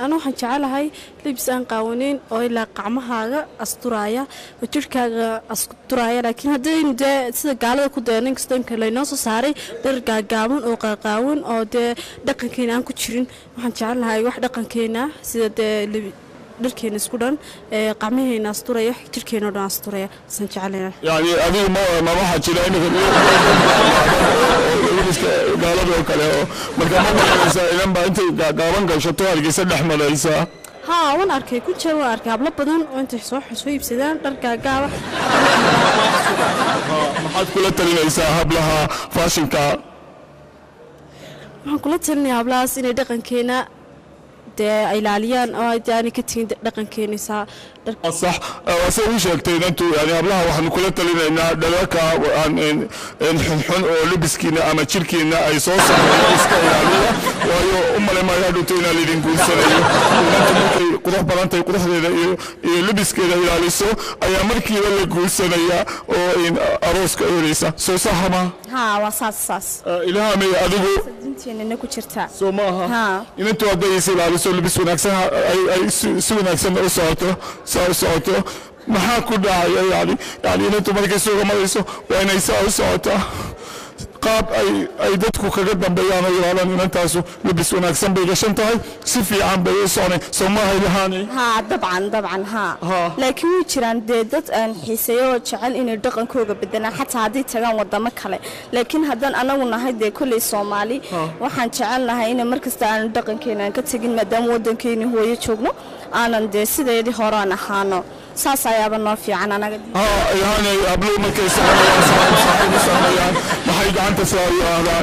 anu waxaan jecelahay libis aan qaawanayn oo ilaa qacmahaaga asturaaya oo jirhkaaga asturaaya laakiin haddaynu dee sida gaalada ku dayano inkastoo imka laynoo soo saaray dhar gaagaaban oo qaaqaawan oo dee dhaqankeena aan ku jirin waxaan jecelahay wax dhaqankeena sida dee dharkeena isku dhan qacmaheena asturaya wax jirhkeena o dhan asturaya saan jecelaynaa yani adigu ma ma waxaa jira iminka libiska gaalada oo kale oo marka ma maranaysaa idan baa intay gaaban gashato hargeysa dhex maraysaa haa waan arkay ku jira waan arkay hablo badan oo intay soo soo iibsadaan dhar gaagaaba maxaad kula talinaysaa hablaha faashinka waxaan kula talinayaa hablahaas inay dhaqankeena dee ay ilaaliyaan oo ay dee aanay ka tegin dhaqankeenaysaa sax se u sheegtay inantu yani hablaha waxaanu kula talinaynaa dhalarka xunxun oo libiskiina ama jirkiina ay soo saareen iska ilaaliya waayo u male maayo hadhowta inaa laydin guursanayo inanta markay qurux badantahay quruxdeeda iyo iyo libiskeeda ilaaliso ayaa markiiba la guursanaya oo arooska ereysa soo sahama haa waa saas saas ilhaamay adigu diinteenana ku jirtaa soo maaha haa inantu hadday is ilaaliso libis wanaagsan ay si wanaagsan u socoto saa u socoto maxaa ku dhacaya yani yani inantu markay suuga marayso waa inay saa u socotaa qaab ay ay dadku kaga dambeeyaan oo yidhahdaan inantaasu libis wanaagsan bay gashan tahay si fiican bay u soconay soo maaha ilahaanay haa dabcan dabcan haa Haa. laakiin way jiraan dee dad aan xiiseeyo oo jecel inay dhaqankooga bedelaan xataa hadday tagaan wadamo kale laakiin haddaan anagu nahay dee kolley soomaali waxaan jecel nahay in markasta aanu dhaqankeena aan ka tegin maadaama waddankeeni hooyo joogno aanan dee sideedii hore aan ahaano saas ayaaba noo fiican anaga haa ilahaanay habluhu markay soconayaan saaxiib saaxiib u soconayaan maxay gacanta saa u yidhaahdaan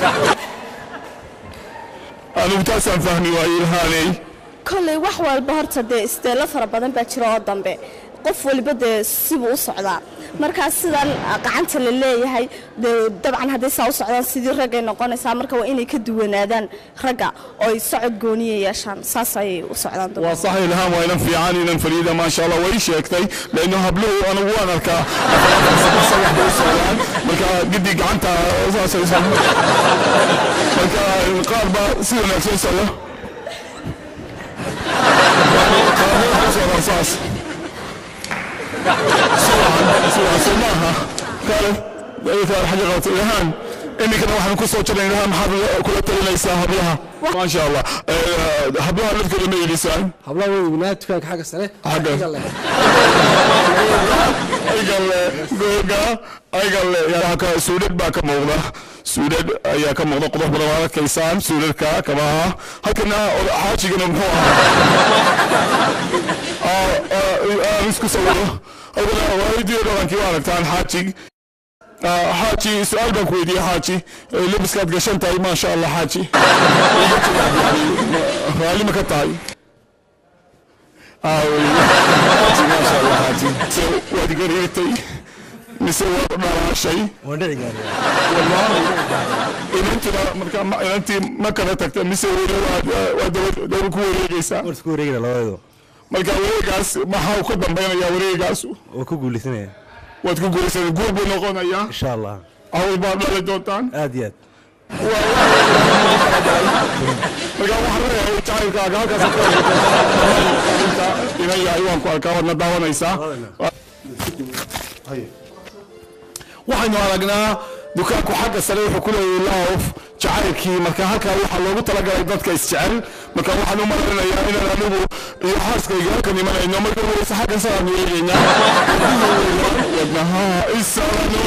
anigu taasaan fahmi waaye ilhaanay kolley wax walba horta dee isteelo fara badan baa jira oo dambe qof waliba dee sibuu u socdaa markaas sidan gacanta la leeyahay dee dabcan hadday saa u socdaan sidii raggay noqonaysaa marka waa inay ka duwanaadaan ragga oo ay socod gooniya yeeshaan saas ayay u socdaan dumarka. waa sax ilhaan waa inan fiican inan fariida maasha allah way sheegtay leanno habluhu anigu waan arkaa sagax bay u socdaan marka gidi gacanta saasay socdaan marka qaar baa si wanaagsan socda qaar waxay u socdaan saas soo maaha kale xaja qabata ilhaan iminkana waxaan ku soo jirnay ilhaan maxaad kula talinaysaa hablaha maasha allah hablaha lafkooda ma ilisaan hablaha way weynaa dukaanka xagga sare Xagga. xagga leh. aygalle googa aygalle yaa ka suudhad baa ka muuqda suudhad ayaa ka muuqda qodobka badan waad arkaysaan suudhadka kabaha halkana xaajigana muxuu ahaa aan isku sawiro halkana waalidiyo dhaqankii waa aragtaan xaajig Ah, xaaji su-aal baan ku weydiiyey xaaji Eh, lebiskaad gashan tahay maasha allah xaaji Iga jawaab yani, ma- raalli ma ka tahay Ah, wey. xaaji maasha allah xaaji se waad gariirtay mise waad dhalaashay waan dhici gaari wallahi inantina marka ma- inantii ma kala tagta mise weli waad waad daba- daba ku wareegaysaa war isku wareegina labadeedu marka wareegaas maxaa uu ka dambaynayaa wareegaas oo ku guulaysanaya waad ku guulaysaa guur buu noqonayaa insha allah cawl baad dhali doontaan aad iyo aad marka waxaan leeyahay jacaylkaaga halkaas ka inta ina yahay waan ku arkaa waadna daawanaysaa waxaynu aragnaa dukaanku xagga sare wuxuu ku leeyahay loof jacaylkii marka halkaa waxaa loogu talagalay dadka isjecel marka waxaan u malaynayaa inaan anigu iyo xaaskayga halkan imanayno marka horeysa xagga saraanu eegaynaa wadnaha isalano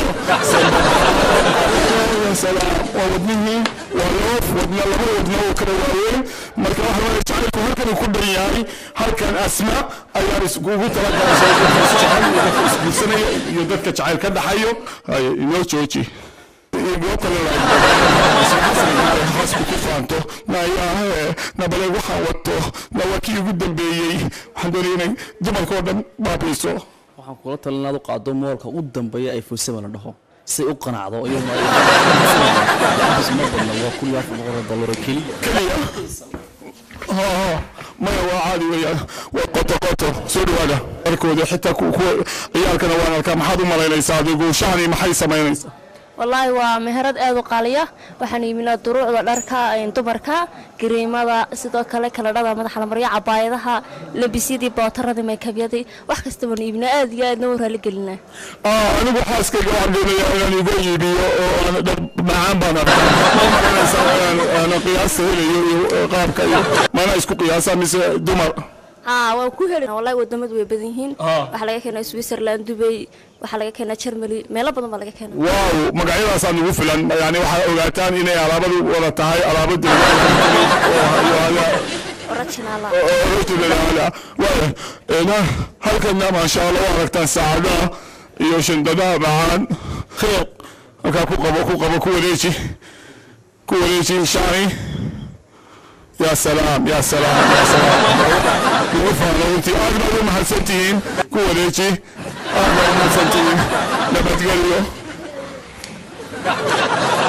salaam waa wadnihii waa loof wadna laba wadno oo kala waaweyn marka waxa weeye jacaylku halkan uu ku dhan yahay halkan asma ayaa iskugu talagashay dadka isjecel iyo dadka isguursanaya iyo dadka jacayl ka dhaxayo haye inoo jooji iyo goobta la haasku ku faanto nayahe nabale waxaan wato na waa kii ugu dambeeyey waxaan doonaya inay dumarkoo dhan baabiiso waxaan kula talin inaad u qaado moolka u dambeeya ay fursaba la dhaho si ay u qanacdo iyaduna ay lacagtiisu ma badna waa kun iyo afar boqol oo dollar oo keliya keliya ها maya waa caadi weeyaan waa qoto qoto soo dhawaada arkooda xitaa ku- kuwa ciyaalkana waan arkaa maxaad u malaynaysaa adigu shahani maxay samaynaysaa wallaahi waa meherad aad u qaaliya waxaan iibinaa duruucda dharka een, dumarka gariimada sidoo kale kaladhada madaxa la marya cabaayadaha labisyadii bootaradii maykabyadii wax kasta baan iibinaa aad iyo aadna u raali gelinaa Ah, anigu xaaskayga waxaan doonayaa inaan iga iibiyo oo aan dhar macaan baan arkaa ma maranaysaa inaan aanan qiyaasta helayo iyo qaabka iyo maana isku qiyaasa mise dumar haa waan ku heli wallahi wadamadu way badan yihiin waxaa laga keenaa switzerland dubay waxaa laga keenaa germany meelo badan baa laga keenaa waaw magacyadaasaa nagu filan yani waxaa ogaataan inay alaabadu wada tahay alaabo deegaanka originala halkana maasha allah waa aragtaan saacadaha iyo shandadaha macaan kheyr halkaa ku qabo ku qabo ku wareeji ku wareeji shani ya salaam ya salaam ya salaam ugu faano runtii aad baad u mahadsantihiin ku wareeji aad baad u mahadsantihiin nabadgelyo